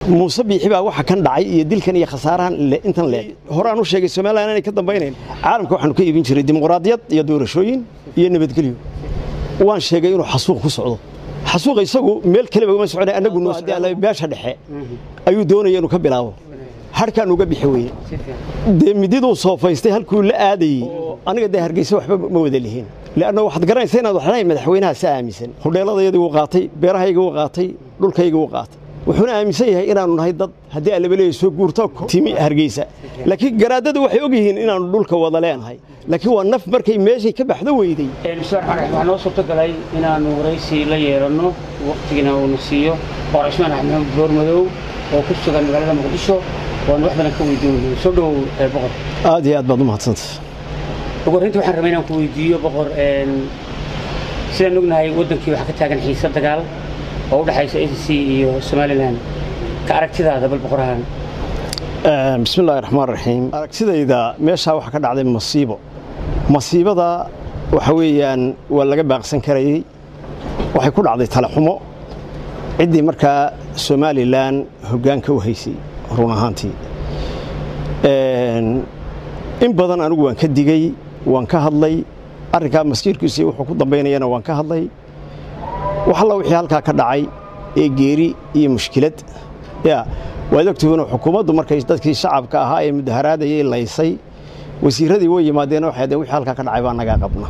muuse biixi baa waxa kan dhacay iyo dilkan iyo khasaarahan intan leeg horaan u sheegay somalilan inay ka dambaynayn caalamka waxaanu ka iibin jiray dimuqraadiyad iyo doorashooyin iyo nabadgelyo waan sheegay inuu xasuuq ku socdo xasuuqa isagu meel kaleba uma socona annagu beesha dhexe ayuu doonaya inuu ka bilaabo harkaan uga bixi weye dee mididuu soofaystay halkuu la aadayey aniga dee hargeysa waxba ma wada lihiin leanna waxaad garanaysa inaad waxlahay madaxweynaha sa aaminsan hudheeladayadii wuu qaatay beerahayga wuu qaatay dhulkayga wuu qaatay wuxuuna aaminsan yahay inaanu nahay dad haddii allabaleeya soo guurto timi hargeysa laakiin garaadadu waxay og yihiin inaanu dhulka wada leenahay laakiin waa naf markay meeshay ka baxdo weyday waxaa noo suurtogalay inaannu waraysi la yeelanno wakhtigiina uuna siiyo boqor cismaan axmed maxamed boormadow oo ku sugan magaalada muqdisho waanu wax badan ka weydiinayno soo dhowow boqor aad iyo aad baad u mahadsanta ugu horreyntii waxaan rabay inaan ku weydiiyo boqor sidaan ognahay waddankii waxaa ka taagan xiise dagaal oo u dhexaysa a c c iyo somalilan ka aragtidaada bal boqorahan bismi illaahi raxmaan raxiim aragtidayda meeshaa waxaa ka dhacday masiibo masiibada waxa weeyaan waa laga baaqsan karayey waxay ku dhacday talaxumo ciddii markaa somalilan hoggaanka u haysay run ahaantii in badan anigu waan ka digey waan ka hadlay arrinkaa maskiirkiisa wuxuu ku dambaynayana waan ka hadlay wax alla wixii halkaa ka dhacay ee geeri iyo mushkilad ya waad ogtihiinoo xukuumaddu markay dadkii shacabka ahaa ee mudaharaadayay laysay wasiirradii way yimaadeen waxay deen wixii halkaa ka dhacay baa nagaa qabna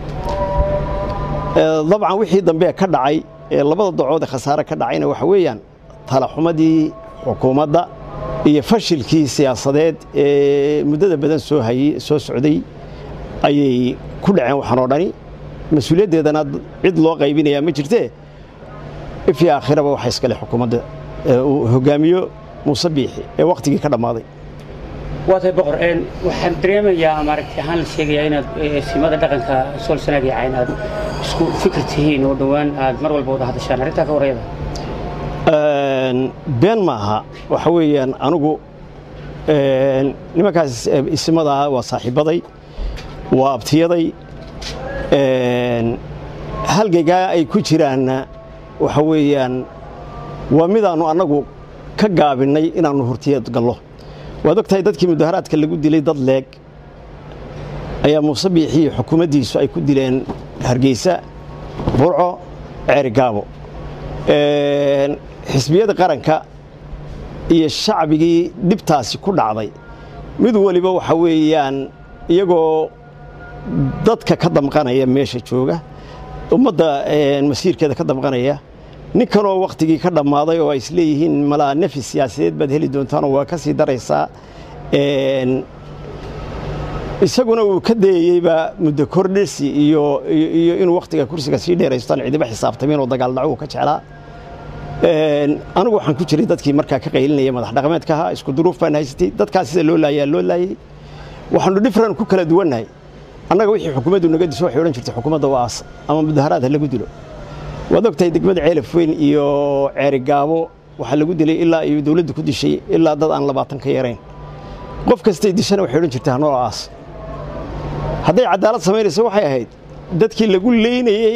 dabcan wixii dambe ka dhacay ee labada dacood ee khasaare ka dhacayna waxa weeyaan talaxumadii xukuumadda iyo fashilkii siyaasadeed ee muddada badan soo hayey soo socday ayay ku dhaceen waxaan oo dhani mas-uuliyaddeedana cid loo qaybinayaa ma jirtee ifii aakhiraba waxa iskale xukuumadda uu hoggaamiyo muuse biixi ee wakhtigii ka dhammaaday waa tahay boqor waxaan dareemayaa maaragti ahaan la sheegayaa inaad simada dhaqanka sool sanaag iyo cayn aad isku fikir tihiin oo dhowaan aad mar walba wada hadashaan arrintaa ka warayada been maaha waxa weeyaan anigu nimankaas isimada ah waa saaxiibbaday waa abtiyaday halgaygaa ay ku jiraanna waxa weeyaan waa midaannu annagu ka gaabinnay inaannu hurtiyeed gallo waad og tahay dadkii mudaharaadka lagu dilay dad leeg ayaa muuse biixi iyo xukuumaddiisu ay ku dileen hargeysa burco ceerigaabo xisbiyada qaranka iyo shacbigii dhibtaasi ku dhacday mid waliba waxa weeyaan iyagoo dadka ka damqanaya meesha jooga ummadda masiirkeeda ka damqanaya ninkanoo wakhtigii ka dhammaaday oo ay isleeyihiin malaa nefi siyaasadeed baad heli doontaanoo waa ka sii daraysaa isaguna uu ka dayeyba muddo kordhisi iyo iyo inuu wakhtiga kursiga sii dheeraystaan cidiba xisaabtameen oo dagaal dhaco uu ka jeclaa anigu waxaan ku jiray dadkii markaa ka qaylinaya madax dhaqameedka ahaa isku duruuf baan haysatay dadkaas sida loo laayaa loo laayey waxaanu dhifran ku kala duwannahay annaga wixii xukuumaddu naga diso waxay odhan jirtay xukuumadda waa aas ama mudaharaad ha lagu dilo waad ogtahay degmada ceelaf weyn iyo ceerigaabo waxaa lagu dilay ilaa iyo dowladdu ku dishay ilaa dad aan labaatan ka yarayn qof kastay dishana waxay odhan jirtay hanoo aas hadday cadaalad samaynaysa waxay ahayd dadkii lagu leynayey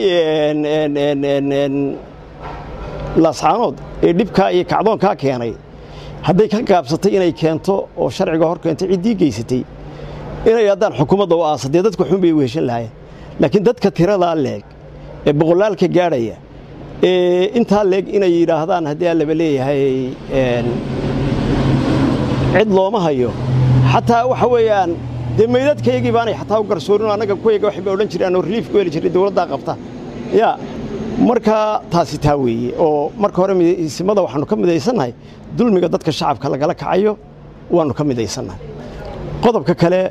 laascaanood ee dhibkaa iyo kacdoonkaa keenay hadday ka gaabsatay inay keento oo sharciga hor keento ciddii geysatay inay haddaan xukuumadda u aasa dee dadku xun bay weheshan lahayen laakiin dadka tiradaa leeg ee boqolaalka gaadhaya ee intaa leeg inay yidhaahdaan haddii allaba leeyahay cid looma hayo xataa waxa weeyaan dee meydadkaygii baanay xataa u garsoorin annaga kuwayga waxay ba odhan jireen oo reliif ku heli jiray dowladdaa qabta yaa marka taasi taa weeye oo marka hore simada waxaanu ka midaysannahay dulmiga dadka shacabka lagala kacayo waannu ka midaysannahay qodobka kale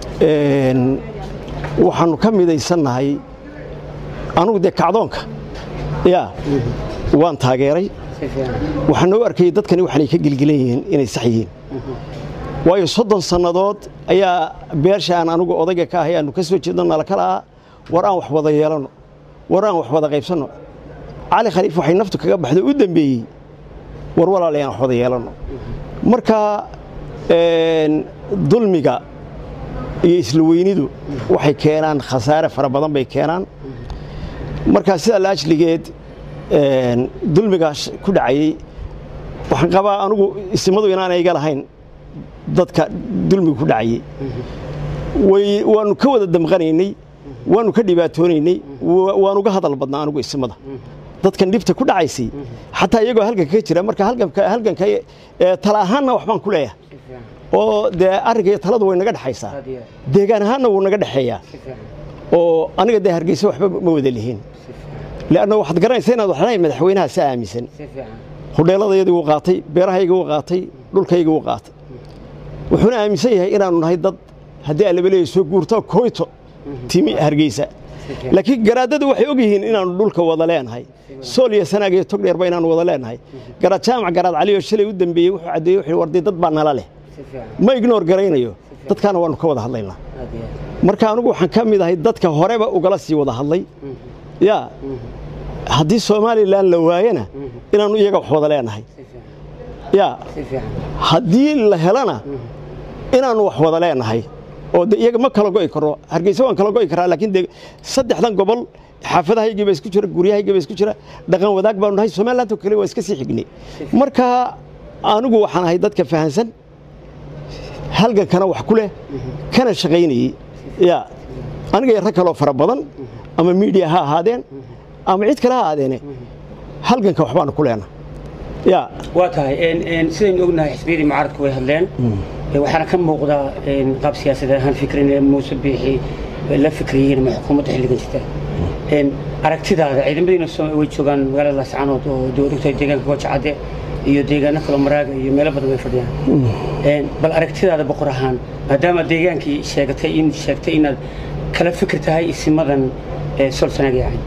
waxaannu ka midaysannahay anugu dee kacdoonka yaa waan taageeray waxaan noo arkayay dadkani waxaanay ka gelgelan yihiin inay sax yihiin waayo soddon sannadood ayaa beesha aan anugu odayga ka ahay aanu ka soo jeedno nala kala ah war aan wax wada yeelanno war aan wax wada qaybsanno cali khaliif waxay naftu kaga baxdo u dembeeyey war walaalay aan wax wada yeelanno marka dulmiga iyo isla weynidu waxay keenaan khasaare fara badan bay keenaan markaa sidaa la ajligeed dulmigaas ku dhacayey waxaan qabaa anigu isimadu inaanay iga lahayn dadka dulmiga ku dhacayay way waanu ka wada damqanaynay waanu ka dhibaatoonaynay wa- waanu ga hadal badnaa anigu isimada dadkan dhibta ku dhacaysay xataa iyagoo halganka ka jira marka halganka halganka ee, tala ahaanna waxbaan ku leeyahay si fiican oo dee arrinka iyo taladu way naga dhexaysaa aad iyo aad deegaan ahaanna wuu naga dhexeeyaa si fiican oo aniga dee hargeysa waxba ma wada lihiin si fiican leanna waxaad garanaysaa inaad wax lahayn madaxweynaha si aaminsan si fiican hudheeladayadii wuu qaatay beerahayga wuu qaatay dhulkayga wuu qaatay wuxuuna aaminsan yahay inaanu nahay dad haddii alabaleeya soo guurto koyto timi hargeysa fiican. laakiin garaadadu waxay og yihiin inaanu dhulka wada leenahay sool iyo sanaag iyo togdheerba inaanu wada leenahay garaad jaamac garaad cali oo shalay u dambeeyey wuxuu caddeeyey wuxuu warday dad baa nala leh si fiican ma ignoor garaynayo dadkaana waanu ka wada hadlaynaa aad iyo aad marka anigu waxaan ka mid ahay dadka horeba ugala sii wada hadlay yaa haddii somalilan la waayana inaanu iyaga wax wada leenahay si fiican yaa si fiican haddii la helana inaanu wax wada leenahay oo de iyaga ma kala go'i karo hargeysa waan kala go'i karaa laakiin de saddexdan gobol xaafadahaygii baa isku jira guryahaygii baa isku jira dhaqan wadaag baanu nahay somaliland oo kale waa iska sii xignay marka anigu waxaan ahay dadka fahansan halgankana wax ku leh kana shaqaynayey ya aniga iyo rag kaloo fara badan ama miidiya ha ahaadeen ama cid kale ha ahaadeene halganka waxbaanu ku leenahay ya waa tahay een- een sidaynu ognahay xisbiyadii mucaaradku way hadleen Ee, waxaana ka muuqda een, qaab siyaasadeed ahaan fikrin ee muuse biixi ay la fikriyeen ama xukuumadda xilligan jirta Een, aragtidaada ciidamadiina soo- way joogaan magaalada laascaanood oo dowladda deegaanka goojacadde iyo deegaano kaloo maraaga iyo meelo badan way fadhiyaan Een, bal aragtidaada boqor ahaan maadaama deegaankii sheegatay in sheegtay inaad kala fikir tahay isimadan ee sol sanaga yahay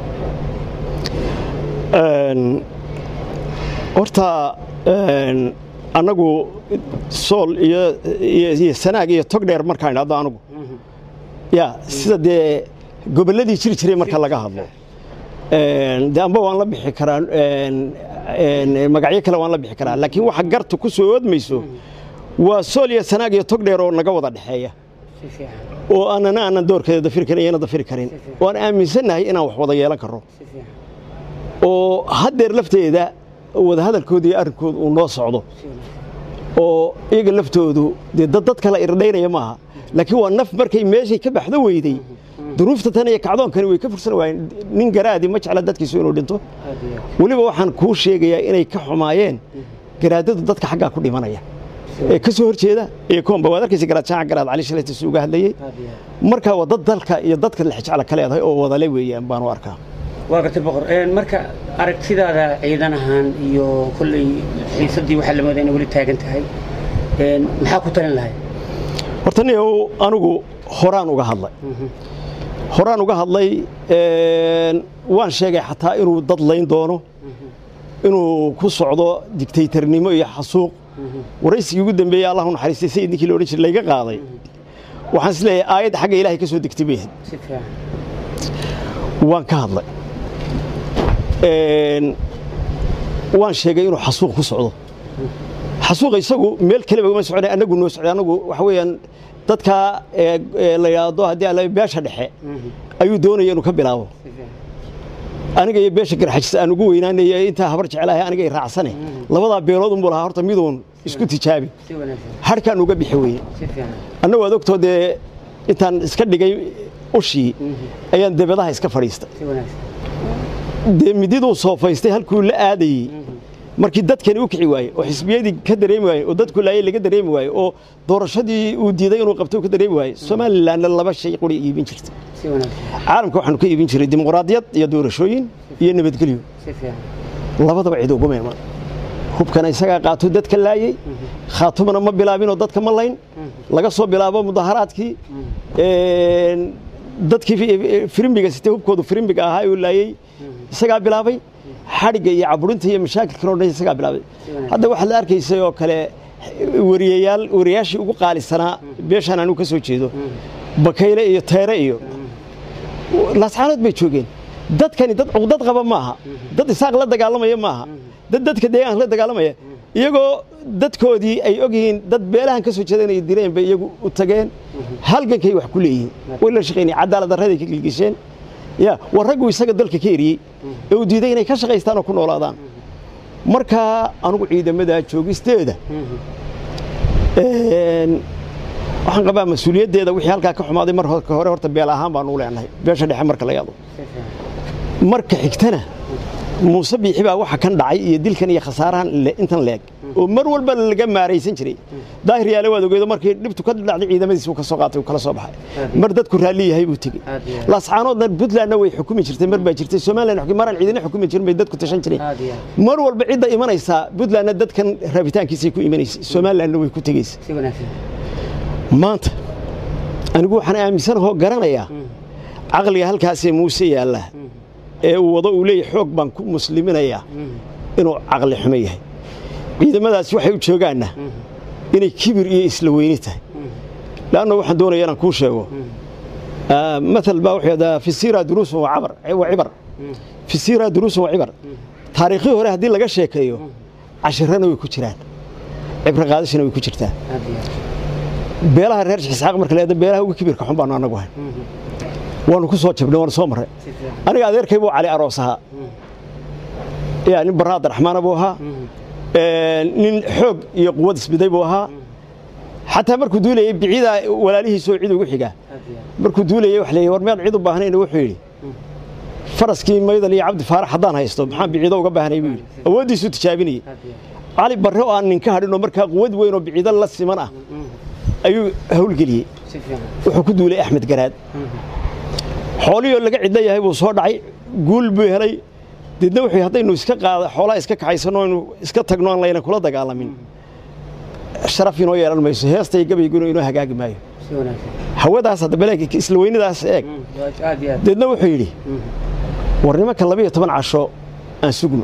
Een, horta een, annagu sool iyo iyo iyo sanaag iyo togdheer markaan idhahdo anigu ya sida dee gobolladii jiri jiray marka laga hadlo Een, dee amba waan la bixi karaa een, een, magacyo kale waan la bixi karaa laakiin waxa garta ku soo oodmayso waa sool iyo sanaag iyo togdheer oo naga wada dhexeeya si fiican oo aanana aanan doorkeeda dafiri karin iyana dafiri karin oo aan aaminsannahay inaan wax wada yeelan karro si fiican oo haddeer lafteeda wadahadalkooda iyo arrinkooda uu noo socdo si wanaagsan oo iyaga laftoodu dee dad dad kale irdhaynaya maaha laakiin waa naf markay meeshay ka baxdo weyday duruufta tan iyo kacdoonkani way ka fursan waayeen nin garaadi ma jecla dadkiisu inuu dhinto aad iyo aad weliba waxaan kuu sheegayaa inay ka xumaayeen garaadadu dadka xaggaa ku dhimanaya ee ka soo horjeeda iyo koomba waad arkaysa garaad jaaca garaad cali shalaytiisu uga hadlayey aad iyo aad marka waa dad dalka iyo dadka lexjecla ka leedahay oo wadale weeyaan baan u arkaa waa gartay boqor Een, marka aragtidaada ciidan ahaan iyo kolley xiisadii waxaa la moodaa inay weli taagan tahay Een, maxaa ku talin lahay horta niyow anigu horaan uga hadlay horaan uga hadlay een, waan sheegay xataa inuu dad layn doono inuu ku socdo digtaytarnimo iyo xasuuq waraysigii ugu dambeeyey allah u naxariistay sayid ninkii la odhan jiray layga qaaday waxaan is leeyahay aayadda xagga ilaahay ka soo degtay bay ahayd si fiican waan ka hadlay Een, waan sheegay inuu xasuuq ku socdo xasuuqa isagu meel kaleba uma socday annagu noo socday annagu waxa weeyaan dadka ee, ee, la yidhaahdo haddii alla beesha dhexe ayuu doonaya inuu ka bilaabo si fiican aniga iyo beesha garxajis aan ugu weynaanaya intaa habar jecelahay aniga i raacsane labadaa beelood unbuu lahaa horta miduun isku tijaabi si wanaagsan harkaan uga bixi weye si fiican annagu aad ogtoo dee intaan iska dhigay ushii ayaan debadaha iska fadhiistay si wanaagsan dee mididuu soofaystay halkuu la aadayey markii dadkani u kici waayey oo xisbiyadii ka dareemi waayey oo dadku laayay laga dareemi waayey oo doorashadii uu diiday inuu qabto uu ka dareemi waayey somalilanna laba shay quri iibin jirtay si wanaagsan caalamka waxaanu ka iibin jiray dimuqraadiyad iyo doorashooyin iyo nabadgelyo si fiican labadaba cid uguma iman hubkana isagaa qaato dadka laayey khaatumana ma bilaabinoo dadka ma layn laga soo bilaabo mudaharaadkii een, dadkii fi- firimbiga sitee hubkoodu firimbiga ahaa uu laayey isagaa bilaabay xadhigga iyo caburinta iyo mashaakilkan oo dhan isagaa bilaabay hadda waxaad la arkaysay oo kale wariyayaal wariyaashii ugu qaalisanaa beeshaan anigu ka soo jeedo bakayle iyo teere iyo laascaanood bay joogeen dadkani dad cuqdad qaba maaha dad isaaq la dagaalamaya maaha dad dadka deegaanka la dagaalamaya iyagoo dadkoodii ay ogyihiin dad beelahan ka soo jeeda inay direen bay iyagu u tageen halgankay wax ku leeyihiin way la shaqaynayeen cadaalad darraday ka gilgisheen ya war raggu isaga dalka ka eriyey ee uu diiday inay ka shaqaystaan oo ku noolaadaan markaa anugu ciidamada joogisteeda waxaan qabaa mas-uuliyaddeeda wixii halkaa ka xumaaday mar hore horta beel ahaan baanu u leenahay beesha dhexe marka la yaado marka xigtana muuse biixi baa waxa kan dhacay iyo dilkan iyo khasaarahan intan leeg oo mar walba laga maaraysan jiray daahir yaale waad ogeedo markii dhibtu ka dhacday ciidamadiisi uu ka soo qaatay uu kala soo baxay mar dadku raalli yahay buu tegey laascaanoodna puntlandna way xukumi jirtay mar baa jirtay somaliland maraan ciidina xukumi jirin bay dadku tashan jireen mar walba cidda imanaysaa puntlandna dadkan rabitaankiisay ku imanaysay somalilandna way ku tegaysay maanta anigu waxaan aaminsanahoo garanayaa caqliga halkaasee muuse yaalla ee uu wado uu leeyahy xoog baan ku musliminayaa inuu caqli xumo yahay ciidamadaasi waxay u joogaanna inay kibir iyo isla weyni tahay leanna waxaan doonaya inaan kuu sheego maal baa wuxuu yidhahdaa fi siira duruusun wa cibar fi siira duruusun wa cibar taariikhii hore haddii laga sheekeeyo cashirana way ku jiraan cibro qaadashana way ku jirtaa beelaha reer isxaaq marka leeda beelaha ugu kibirka xun baanu annagu ahay waanu ku soo jabnay waanu soo marray aniga adeerkay buu cali aroos ahaa yaa nin barra abdiraxmaana buu ahaa nin xoog iyo quwad isbiday buu ahaa xataa markuu duulayey bicidaa walaalihiisoo cid ugu xigaa markuu duulayey wax leeyay war mead cid u baahnayna wuxuu yidhi faraskii maydan iyo cabdi faarax haddaan haysto maxaan biciido uga baahnay buu yidhi awooddiisuu tijaabinayey cali barre oo aan ninka hadhin oo markaa quwad weyn oo biciido la siman ah ayuu hawlgeliyey wuxuu ku duulay axmed garaad xoolihii oo laga cidla yahay buu soo dhacay guul buu helay deedna wuxuu haddaynu iska qaada xoolaha iska kaxaysanno aynu iska tagno aan layna kula dagaalamin sharaf inoo yeelan mayso heestay gabayguna inoo hagaagi maayo hawadaas hadda baleeg isla weynadaas eeg deedna wuxuu yidhi war nimanka labiyo toban casho aan sugno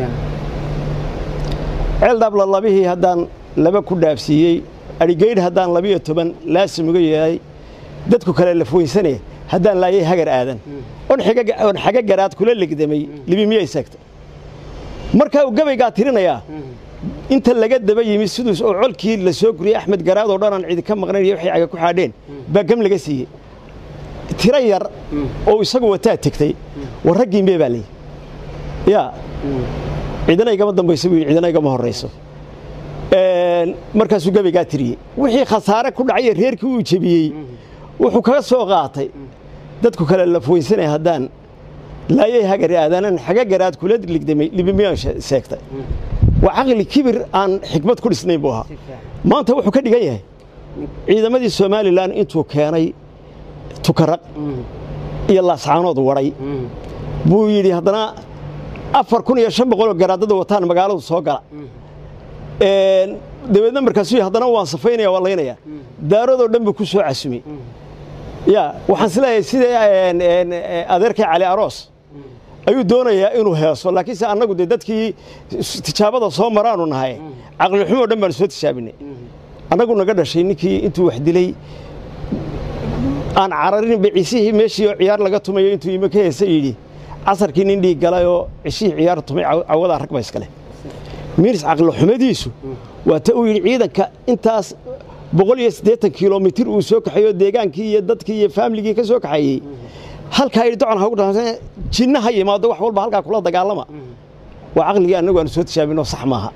ceeldhaabla labihii haddaan laba ku dhaafsiiyey adhigaydh haddaan labiyo toban laasim uga yeelay dadku kale lafweysane haddaan laayay hagar aadan on xaga garaad kula legdamay libi miyay seegtay markaa uu gabaygaa tirinayaa inta laga daba yimid siduus oo colkii la soo guriyey axmed garaad oo dhan aan cidi ka maqnayn iyo waxay caga ku xaadheen baa gam laga siiyey tiro yar oo isagu wataa tegtay war raggii mee baa layidhi yaa cidina igama dambayso buu yidhi cidina igama horrayso markaasuu gabaygaa tiriyey wixii khasaare ku dhacay reerkii uu jebiyey wuxuu kaga soo qaatay dadku kale lafweynsanaya haddaan laayay hagari aadaanan xaga garaad kula ligdamay libimiyaan seegtay waa caqli kibir aan xikmad ku dhisnayn buu ahaa maanta wuxuu ka dhigan yahay ciidamadii somalilan intuu keenay tukaraq iyo laascaanood waday buu yidhi haddana afar kun iyo shan boqoloo garaadada wataan magaaladu soo gala dabeedna markaasuu haddana waan safaynaya waan laynaya daaradoo dhan buu ku soo casumay ya waxaan isleeyahay sida adeerkay cali aroos ayuu doonayaa inuu heeso laakiinse annagu dee dadkii tijaabada soo maraanu nahay caqli xumoo dhan baanu soo tijaabinay annagu naga dhashay ninkii intuu wax dilay aan cararin baciisihii meeshii oo ciyaar laga tumayo intuu imo ka heesa yidhi casarkii nin dhiig galay oo cishihii ciyaar tumay cawadaa rag ba iskale miiris caqli xumadiisu waa ta uu yidhi ciidanka intaas boqol iyo siddeetan kilomitir uu soo kaxeeyo deegaankii iyo dadkii iyo faamiligii ka soo kaxeeyey halkaa yidhi docon hagu dhaasa jinna ha yimaado wax walba halkaa kula dagaalama waa caqligii annagu aanu soo tijaabinoo sax maaha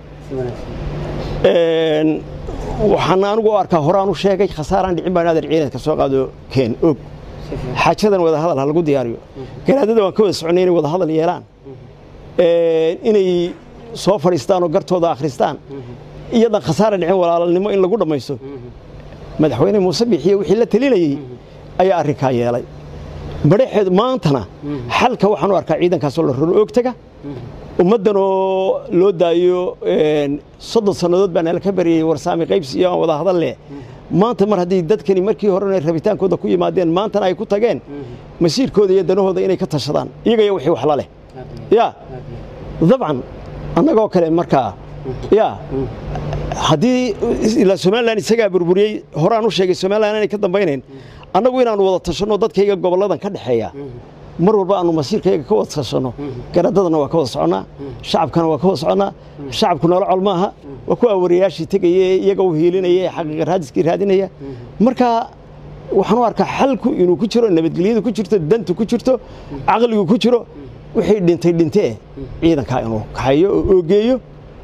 waxaan anigu u arkaa horaan u sheegay khasaaraan dhicin baan adeer ciidanka soo qaado keen og xaajadan wada hadal ha lagu diyaariyo garaadada waan ka wada soconay inay wada hadal yeelaan inay soo fadhiistaan oo gartooda akhristaan iyadan khasaara dhicin walaalalnimo in lagu dhammaysto madaxweyne muuse bixiye wixii la telinayey ayaa arrinkaa yeelay madhaxeed maantana xalka waxaan u arkaa ciidankaasoo la roro oogtaga ummaddan oo loo daayo soddon sannadood baa nala ka baryayey warsaami qaybsi iyo aan wada hadal leh maanta mar haddii dadkani markii horena rabitaankooda ku yimaadeen maantana ay ku tageen masiirkooda iyo danahooda inay ka tashadaan iyagaya wixii wax la leh yaa dabcan annagoo kale markaa yaa haddii ilaa somalilan isagaa burburiyey horaan u sheegay somalilan inay ka dambaynayn annagu inaannu wada tashanno dadkayga gobolladan ka dhexeeya mar walba aanu masiirkayga ka wada tashanno garadadana waa ka wada soconnaa shacabkana waa ka wada soconnaa shacabku noola col maaha waa kuwa wariyaashii tegaya ee iyaga u hiilinaya ee xaqiiqa raadiskii raadinaya marka waxaan u arkaa xalku inuu ku jiro nabadgelyadu ku jirto dantu ku jirto caqligu ku jiro wixii dhintay dhintee ciidankaa inuu kaxeeyo oo oogeeyo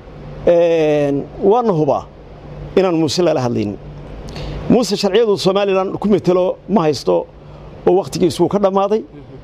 waana hubaa inaan muuse lala hadlaynin muuse sharciyadu somalilan ku metelo ma haysto oo wakhtigiisuu ka dhammaaday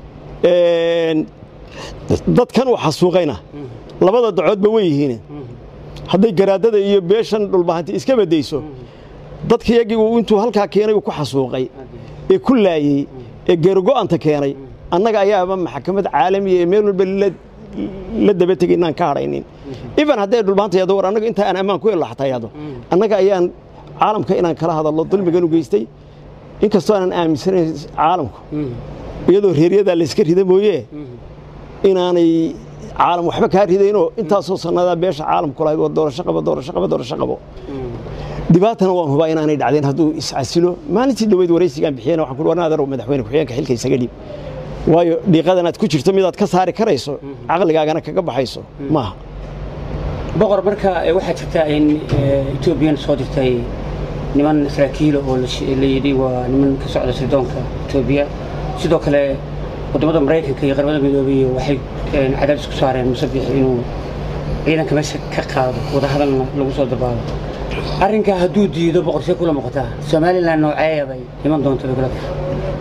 dadkan uu xasuuqayna labada dacoodba way yihiin hadday garaadada iyo beeshan dhulbahanti iska badayso dadkayagii uu intuu halkaa keenay uu ku xasuuqay ee ku laayey ee geerogo'anta keenay annaga ayaaba maxkamad caalamiya ee meel walba la daba tegay inaan ka hadhaynin even hadday dhulbahanta yado war annaga intaa aan ammaan ku helo xataa yado annaga ayaan caalamka inaan kala hadallo dulmigan u geystay inkastoo aanan aaminsanayn caalamku iyadoo reeryadaa layska rida mooye inaanay caalam waxba kaa ridaynoo intaasoo sannadaa beesha caalamku lahayd waa doorasho qabo doorasho qabo doorasho qabo dhibaatana waan hubaa inaanay dhacdeen hadduu iscasilo maalintii dhoweyd waraysigaan bixiyena waxaan ku warna adeer madaxweyne ku-xigeenka xilka isaga dhiib waayo dhiiqadan aad ku jirto midaad ka saari karayso caqligaagana kaga baxayso maaha boqor marka waxaa jirta in etoobiyan soo dirtay niman saraakiila oo la yidhi waa niman ka socda sirdoonka etoobiya sidoo kale waddamada maraykanka iyo qaramada midoobay waxay cadaadis ku saareen musabix inuu ciidanka meesha ka qaado wadahadalna lagu soo dabaalo arrinkaa hadduu diido boqorsee kula muuqataa somalilan nooceeya bay iman doonta bay kula tahay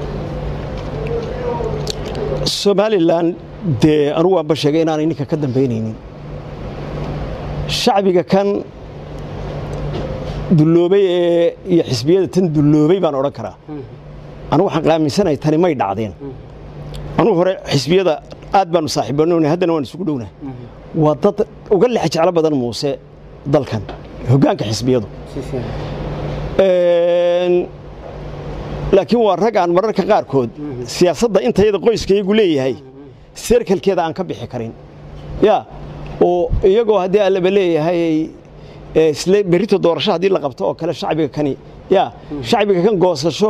somalilan dee anugu waanba sheegay inaanay ninka ka dambaynaynin shacbiga kan dulloobay ee iyo xisbiyada tan dulloobay baan odhan karaa anugu waxaan qaaminsanahay tani may dhacdeen anugu hore xisbiyada aad baanu saaxiibanona haddana waan isugu dhownahay waa dad uga lex jeclo badan muuse dalkan hoggaanka xisbiyadu laakiin waa rag aan mararka qaarkood siyaasadda intayada qoyskaygu leeyahay serkalkeeda aan ka bixi karin ya oo iyagoo haddii allaba leeyahay isle berrito doorasho haddii la qabto oo kale shacbiga kani ya shacbiga kan goosasho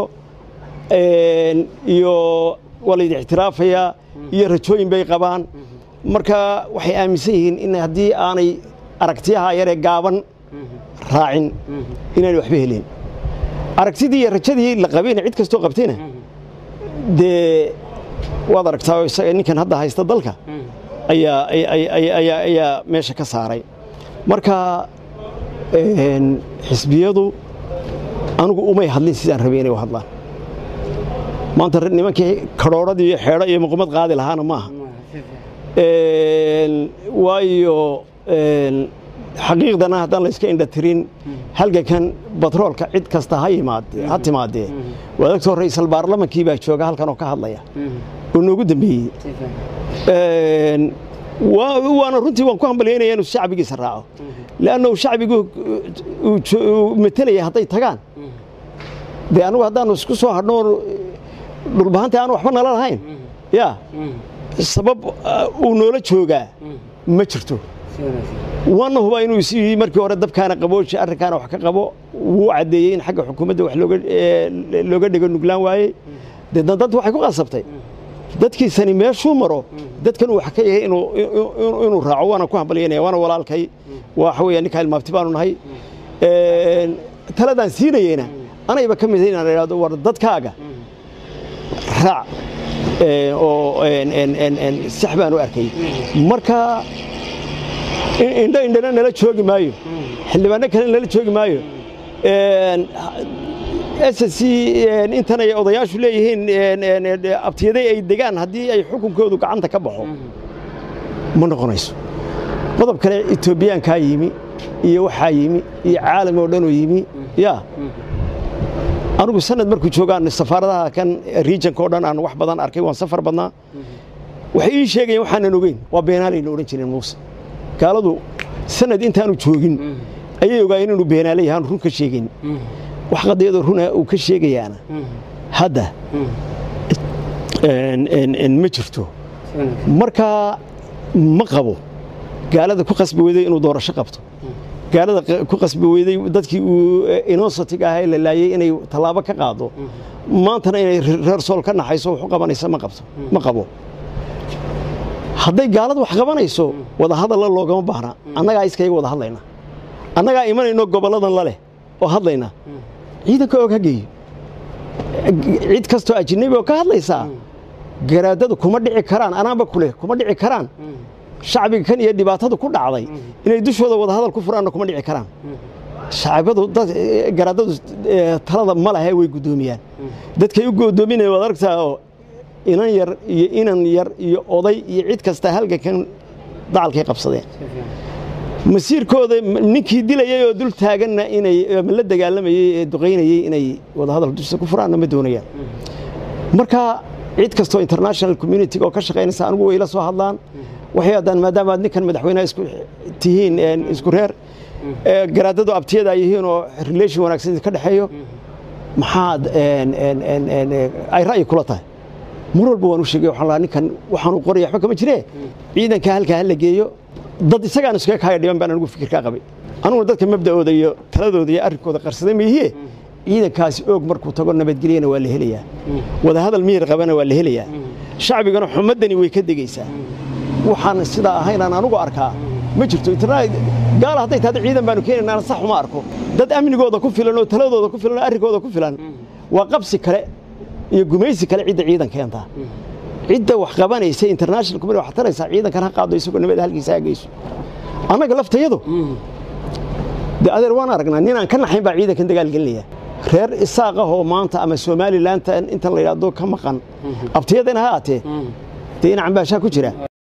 iyo waa laydi ictiraafayaa iyo rajooyin bay qabaan marka waxay aaminsan yihiin in haddii aanay aragtiyaha yaree gaaban raacin inaanay waxba helin aragtidii iyo rajadii la qabayna cid kastoo qabtayna dee waad aragtaa isaga ninkan hadda haysta dalka ayaa meesha ka saaray marka xisbiyadu anigu umay hadlin sidaan rabay inay u hadlaan maanta nimankii kadhoodhadii iyo xeedho iyo muqumad qaadi lahaana maaha waayo xaqiiqdana haddaan la iska indhatirin halgankan batroolka cid kasta ha ha timaadee waa dagtoo ra'iisal baarlamankii baa jooga halkan oo ka hadlaya oo noogu dambeeyey waana runtii waan ku hambalyaynaya inuu shacbigiisa raaco leannahu shacbigu uu metelaya hadday tagaan dee anugu haddaanu isku soo hadhno dhulbahanta aanu waxba nala lahayn ya sabab uu noola joogaa ma jirto waana hubaa inuu is yii markii hore dabkaana qabooji arrinkaana wax ka qabo wuu caddeeyey in xagga xukuumadda wax looga dhego nuglaan waayey deedna dad waxay ku qasabtay dadkiisani meeshuu maro dadkan uu wax ka yahay inuu raaco waana ku hambalyanaya waana walaalkay waxa weeya ninkaa ilmaabti baanu nahay taladaan siinayeyna anayba ka mid inaan idhahdo war dadkaaga raac oo sax baan u arkay marka indho indhana nala joogi maayo xildhibaano kale nala joogi maayo ssc intan ay odayaashu leeyihiin abtiyaday ay degaan haddii ay xukunkoodu gacanta ka baxo ma noqonayso qodob kale etoobiyaankaa yimi iyo waxaa yimi iyo caalam oo dhanoo yimi ya anugu sanad markuu joogaan safaaradaha kan regionka o dhan aan wax badan arkay waan safar badnaa waxay ii sheegayeen waxaanan ogeyn waa beenaalayna odhan jireen muuse gaaladu sanad intaanu joogin ayay ogaayeen inuu beenaalay yahaan run ka sheegayn wax qadiyadoo runa uu ka sheegayaana hadda ma jirto marka ma qabo gaalada ku qasbi weyday inuu doorasho qabto gaalada ku qasbi weyday dadkii uu inosotig ahaa la laayey inay tallaabo ka qaado maantana inay reer sool ka naxayso wax u qabanaysa ma qabto ma qabo hadday gaaladu wax qabanayso wadahadalla loogama baahna annagaa iskayaga wada hadlayna annagaa imanayno gobolladan la leh oo hadlayna ciidanka og ha geeyo cid kastoo ajinabi oo ka hadlaysaa garaadadu kuma dhici karaan anaanba kuleh kuma dhici karaan shacbiga kan iyo dhibaatada ku dhacday inay dushooda wada hadal ku furaanna kuma dhici karaan shacbadu dad garaadadu eh, talada ma lahe way guddoomiyaan dadkay u go'doominayaan waad aragtaa oo inan yar iyo inan yar iyo oday iyo cid kasta halgankan dacalkay qabsadeen masiirkooda m- ninkii dilayay oo dul taaganna inay ama la dagaalamayey ee duqaynayey inay wadahadal dusha ku furaanna ma doonayaan marka cid kastoo international community oo ka shaqaynaysa anigu way ila soo hadlaan waxay haddaan maadaama aad ninkan madaxweynaha isku tihiin een, isku reer ee, garaadadu abtiyada ay yihiin oo relation wanaagsan ka dhexeeyo maxaad een, een, een, een, ee, ay ra'yi kula tahay mar walba waan u sheegay waxaan lahaa ninkan waxaanu qoraya waxba kama jiree ciidanka halkaa ha la geeyo dad isagaan iskaga kaaya dhiban baan anigu fikirkaa qabay aniguna dadka mabda'ooda iyo taladooda iyo arrinkooda qarsaday mayihiye ciidankaasi oog markuu tago nabadgelyana waa la helayaa wadahadal miyir qabana waa la helayaa shacbigana xumadani way ka degaysaa waxaan sidaa ahaynaan anugu arkaa ma jirto internet gaal hadday tahda ciidan baanu keenaynaa sax uma arko dad amnigooda ku filan oo taladooda ku filan oo arrinkooda ku filan waa qabsi kale iyo gumaysi kale cidda ciidan keentaa cidda wax qabanaysa international community wax taraysaa ciidankan ha qaado isagoo nabad halkiisa ha geyso annaga laftayadu de adeer waan aragnaa ninaan ka naxayn baa ciidankan dagaal gelinaya reer isaaq ah oo maanta ama somalilaanta intan la yidhaahdo ka maqan abtiyadana ha aatee dee in cambaashaa ku jira